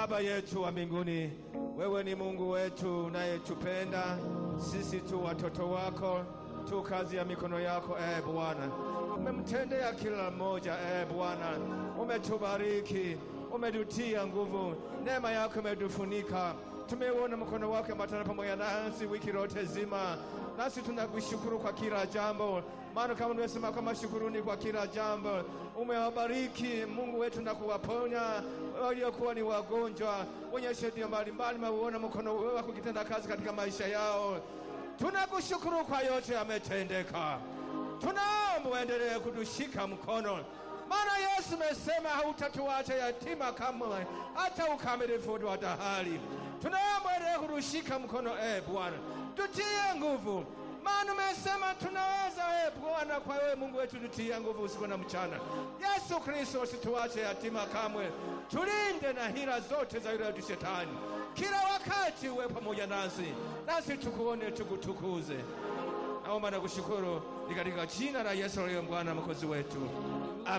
Baba yetu wa mbinguni, wewe ni Mungu wetu unayetupenda sisi tu watoto wako tu kazi ya mikono yako. E Bwana, umemtendea kila mmoja. E Bwana, umetubariki, umetutia nguvu, neema yako imetufunika. Tumeuona mkono wake matana pamoja nasi wiki lote zima, nasi tunakushukuru kwa kila jambo, maana kama nimesema kama shukuruni kwa kila jambo. Umewabariki Mungu wetu na kuwaponya waliokuwa ni wagonjwa, wenye shida mbalimbali, mauona mkono wako ukitenda kazi katika maisha yao. Tunakushukuru kwa yote yametendeka. Tunaomba uendelee kutushika mkono, maana Yesu amesema hautatuacha yatima kamwe hata ukamilifu wa dahari. Tunaomba uendelee kutushika mkono, e Bwana, tutie nguvu, maana umesema tunaweza. E Bwana, kwa wewe Mungu wetu tutie nguvu usiku na mchana. Yesu Kristo, usituache yatima kamwe, tulinde na hila zote za yule shetani kila wakati uwe pamoja nasi, nasi tukuone, tukutukuze. Naomba na kushukuru ni katika jina la Yesu aliye Bwana mwokozi wetu.